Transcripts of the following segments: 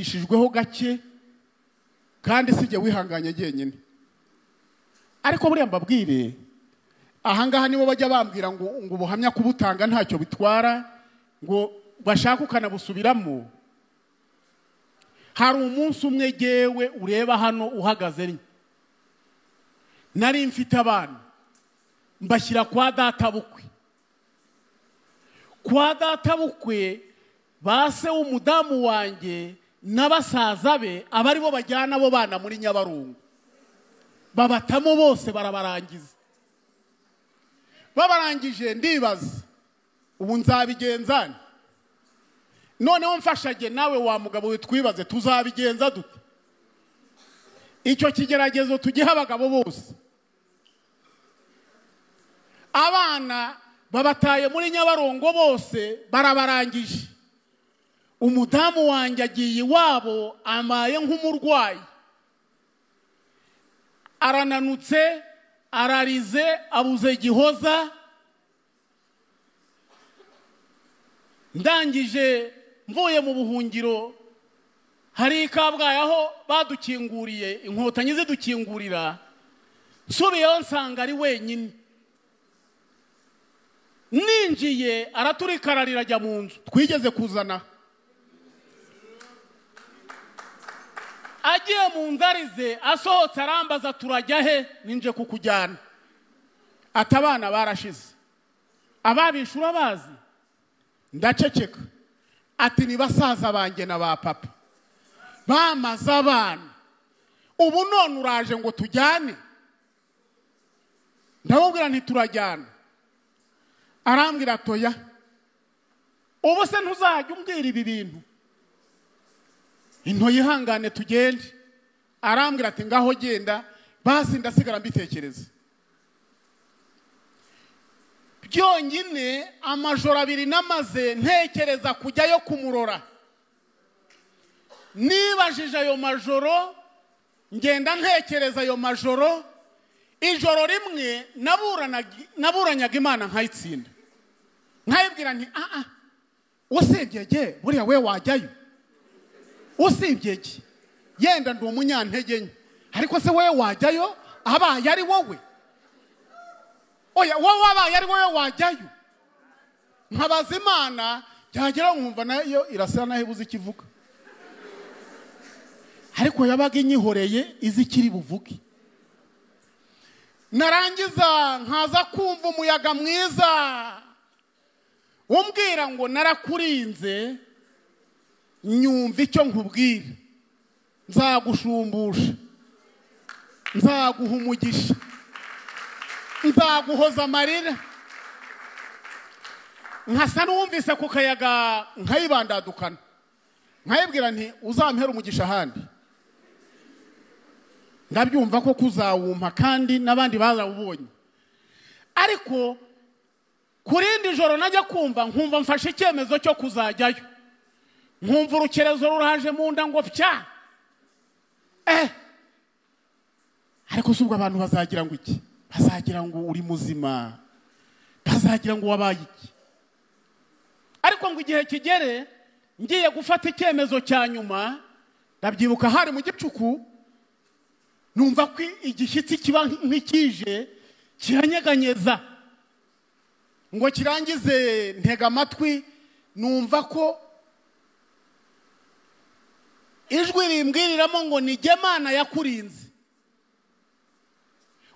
yigishijweho gake kandi si jye wihanganye jyenyine ariko buriya mbabwire ahangaha nibo bajya bambwira ngo ngo ubuhamya kubutanga ntacyo bitwara ngo bashake ukanabusubiramo hari umunsi umwe gewe ureba hano uhagaze nari mfite abana mbashyira kwa data bukwe kwa data bukwe ba se w'umudamu wanjye na basaza be aba aribo bajyana abo bana muri nyabarongo babatamo bose barabarangiza babarangije ndibaza ubu nzabigenzane noneho mfashage nawe wa mugabo we twibaze tuzabigenza dute icyo kigeragezo tugiha abagabo bose abana babataye muri nyabarongo bose barabarangije umudamu wanjye agiye iwabo amaye nk'umurwayi arananutse ararize abuze gihoza ndangije mvuye mu buhungiro hari i kabgayi aho badukinguriye inkotanyi zidukingurira nsubiyeho nsanga ari wenyine ninjiye araturikararira ajya mu nzu twigeze kuzana agiye mu ndarize asohotse arambaza turajya he ninje kukujyana ati abana barashize ababishe urabazi ndaceceka ati ni basaza banjye na ba papa bamaze abana ubu none uraje ngo tujyane ndamubwira ntiturajyana arambwira atoya ubu se ntuzajya umbwira ibi bintu intoye ihangane tugende arambwira ati ngaho genda basi ndasigara mbitekereza byonyine amajoro abiri namaze ntekereza kujyayo kumurora nibajije ayo majoro ngenda ntekereza ayo majoro ijoro rimwe naburanyaga imana nkayitsinda nkayibwira nti aha usibye ge buriya we wajyayo usibye ge yenda ndi umunyantege nke ariko se wowe wajyayo abaye ari wowe oya wowe abaye ari wowe wajyayo nkabaza imana byagera nkumva nayo irasa naho ibuze ikivuga ariko yabaga inyihoreye izi ikiri buvuge narangiza nkaza kumva umuyaga mwiza umbwira ngo narakurinze nyumva icyo nkubwira nzagushumbusha nzaguha umugisha nzaguhoza amarira nkasa n'uwumvise ku kayaga nkayibandadukana nkayibwira nti uzamuhere umugisha ahandi ndabyumva ko kuzawumpa kandi n'abandi barawubonye ariko ku rindi joro najya kumva nkumva mfashe icyemezo cyo kuzajyayo nkumva urukerezo ruraje mu nda ngo pya eh ariko si ubwo abantu bazagira ngo iki bazagira ngo uri muzima bazagira ngo wabaye iki ariko ngo igihe kigere ngiye gufata icyemezo cya nyuma ndabyibuka hari mu gicuku numva ko igishyitsi kiba nk'ikije kiranyeganyeza ngo kirangize ntega amatwi numva ko ijwi rimbwiriramo ngo Mana yakurinze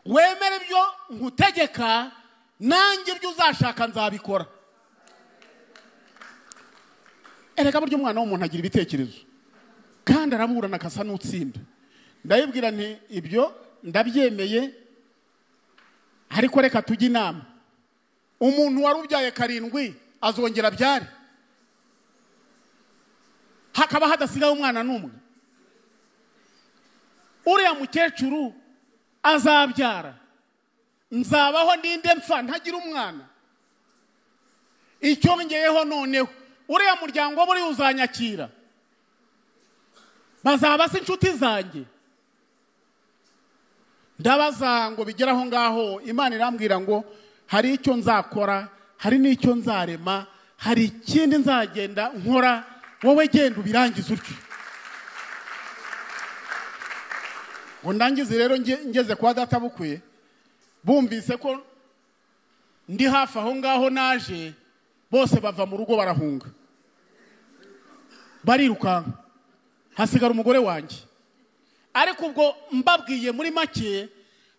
wemere ibyo nkutegeka nanjye ibyo uzashaka nzabikora ereka buryo umwana w'umuntu agira ibitekerezo kandi araburana akasa n'utsinda ndayibwira nti ibyo ndabyemeye ariko reka tujye inama umuntu wari ubyaye karindwi azongera abyare hakaba hadasigaho umwana n'umwe uriya mukecuru azabyara nzabaho n'inde mfa ntagira umwana icyongeyeho noneho uriya muryango buriya uzanyakira bazaba se inshuti zanjye ndabaza ngo bigere aho ngaho imana irambwira ngo hari icyo nzakora hari n'icyo nzarema hari ikindi nzagenda nkora wowe genda ubirangize utyo ngo ndangize rero nge- ngeze kwa data bukwiye bumvise ko ndi hafi aho ngaho naje bose bava mu rugo barahunga barirukanka hasigara umugore wanjye ariko ubwo mbabwiye muri make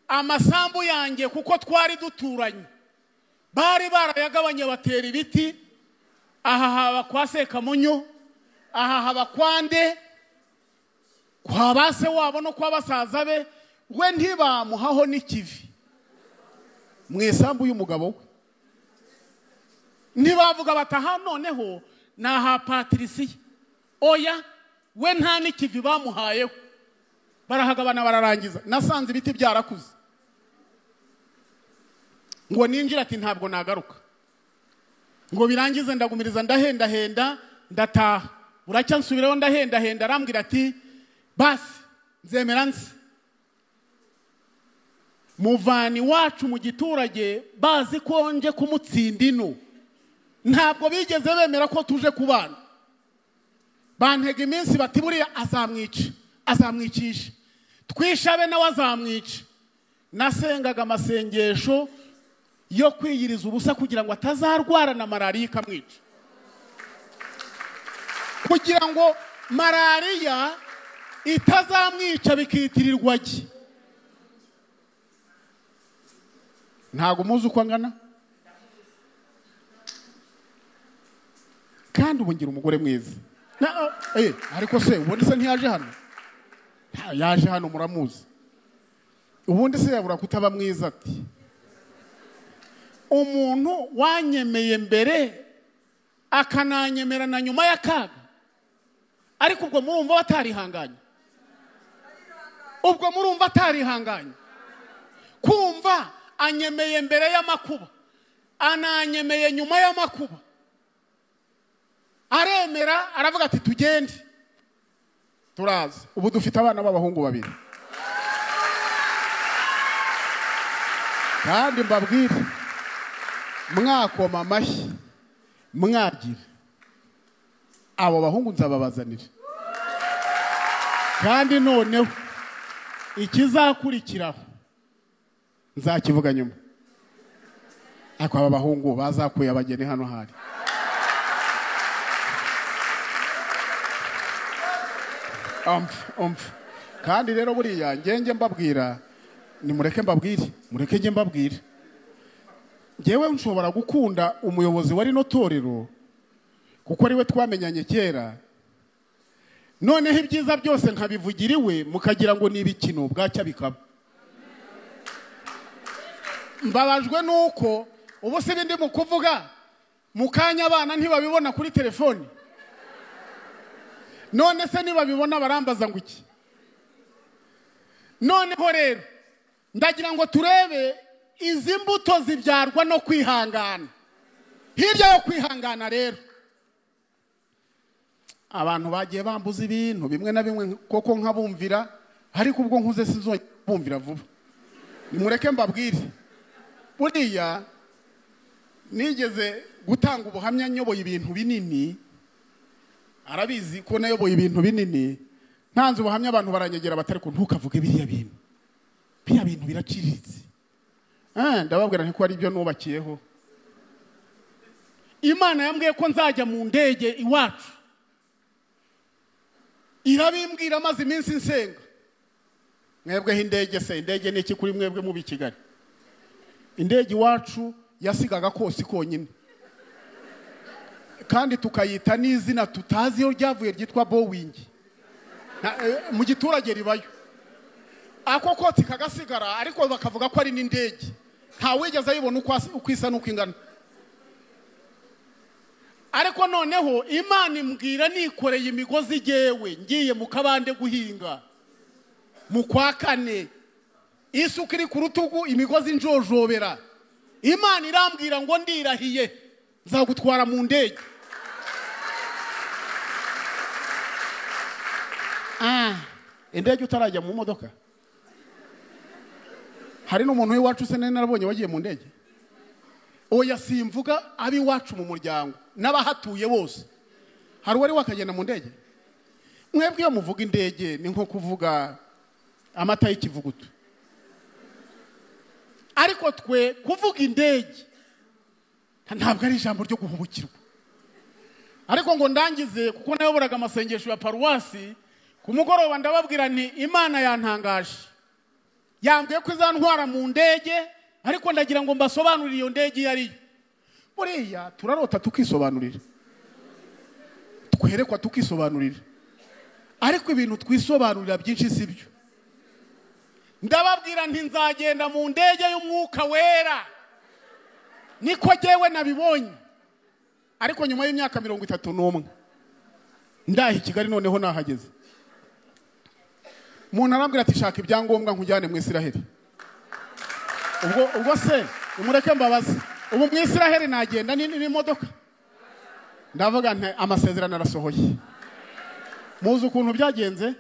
amasambu yanjye kuko twari duturanye bari barayagabanye batera ibiti aha haba kwa sekamunyo aha haba kwa nde kwa ba se wabo no kwa basaza be we ntibamuhaho n'ikivi mu isambu y'umugabo we ntibavuga bati aha noneho ni aha patirisiye oya we nta n'ikivi bamuhayeho barahagabana bararangiza nasanze ibiti byarakuze ngo ninjire ati ntabwo nagaruka ngo birangize ndagumiriza ndahendahenda ndataha buracya nsubiraho ndahendahenda arambwira ati basi nzemera nzi muvani wacu mu giturage bazi ko nje kumutsinda ino ntabwo bigeze bemera ko tuje kubana bantega iminsi bati buriya azamwica azamwicisha twishabe nawe azamwica nasengaga amasengesho yo kwiyiriza ubusa kugira ngo atazarwara na malariya ikamwica kugira ngo malariya itazamwica bikitirirwa jye ntabwo muzi uko angana kandi ubu ngira umugore mwiza Na- eh, ariko se ubundi se ntiyaje hano Nta, yaje hano muramuzi ubundi se yabura kutaba mwiza ati umuntu wanyemeye mbere akananyemera na nyuma y'akaga ariko ubwo murumva batarihanganye ubwo murumva atarihanganye kumva anyemeye mbere y'amakuba ananyemeye nyuma y'amakuba aremera aravuga ati tugende turaza ubu dufite abana b'abahungu babiri kandi mbabwire mwakoma amashyi mwagira abo bahungu nzababazanira kandi noneho ikizakurikiraho nzakivuga nyuma ariko aba bahungu bazakuye abageni hano hari umva umva kandi rero buriya ngenge mbabwira nimureke mbabwire mureke njye mbabwire ngewe nshobora gukunda umuyobozi wa rino torero kuko ariwe twamenyanye kera noneho ibyiza byose nkabivugira iwe mukagira ngo ni ibikino bwacya bikaba mbabajwe nuko ubu si bindi mu kuvuga mu kanya abana ntibabibona kuri telefoni none se nibabibona barambaza ngo iki noneho rero ndagira ngo turebe izi mbuto zibyarwa no kwihangana hirya yo kwihangana rero abantu bagiye bambuza ibintu bimwe na bimwe koko nkabumvira ariko ubwo nkuze sinzongera kubumvira vuba nimureke mbabwire buriya nigeze gutanga ubuhamya nyoboye ibintu binini arabizi ko nayoboye ibintu binini ntanze ubuhamya abantu baranyegera batari ko ntukavuge biriya bintu biriya bintu biraciriritse Ah, ndababwira nti ko ari byo nubakiyeho imana yambwiye ko nzajya mu ndege iwacu irabimbwira maze iminsi nsenga mwebweho indege se indege ni iki kuri mwebwe mubi i kigali indege iwacu yasigaga kose konyine kandi tukayita n'izina tutazi iyo ryavuye ryitwa bowingi Na- eh, mu giturage ribayo ako kotsi kagasigara ariko bakavuga ko ari n'indege ntawigeze ayibona uko as- uko isa n'uko ingana ariko noneho imana imbwira nikoreye imigozi igewe ngiye mu kabande guhinga mu kwa kane isuka iri ku rutugu imigozi injojobera imana irambwira ngo ndirahiye nzagutwara mu ndege Ah, indege utarajya mu modoka hari n'umuntu w'iwacu se nari narabonye wagiye mu ndege oya simvuga ab'iwacu mu muryango n'abahatuye bose hari uwari wakagenda mu ndege mwebwe iyo muvuga indege ni nko kuvuga amata y'ikivuguto ariko twe kuvuga indege ntabwo ari ijambo ryo guhubukirwa ariko ngo ndangize kuko nayobora amasengesho ya paruwasi ku mugoroba ndababwira nti imana yantangaje yambwiye ko izantwara mu ndege ariko ndagira ngo mbasobanurire iyo ndege iyo ari yo buriya turarota tukisobanurira twerekwa tukisobanurira ariko ibintu twisobanurira byinshi si byo ndababwira nti nzagenda mu ndege y'umwuka wera niko jyewe nabibonye ariko nyuma y'imyaka mirongo itatu n'umwe ndaha i kigali noneho nahageze umuntu arambwira ati shaka ibyangombwa nkujyane mu isiraheli ubwo ubwo se umureke mbabaze ubu mu isiraheli nagenda n'imodoka ndavuga nti amasezerano arasohoye muzi ukuntu byagenze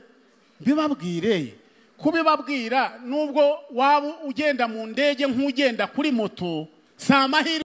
mbibabwire kubibabwira nubwo waba ugenda mu ndege nk'ugenda kuri moto si amahirwe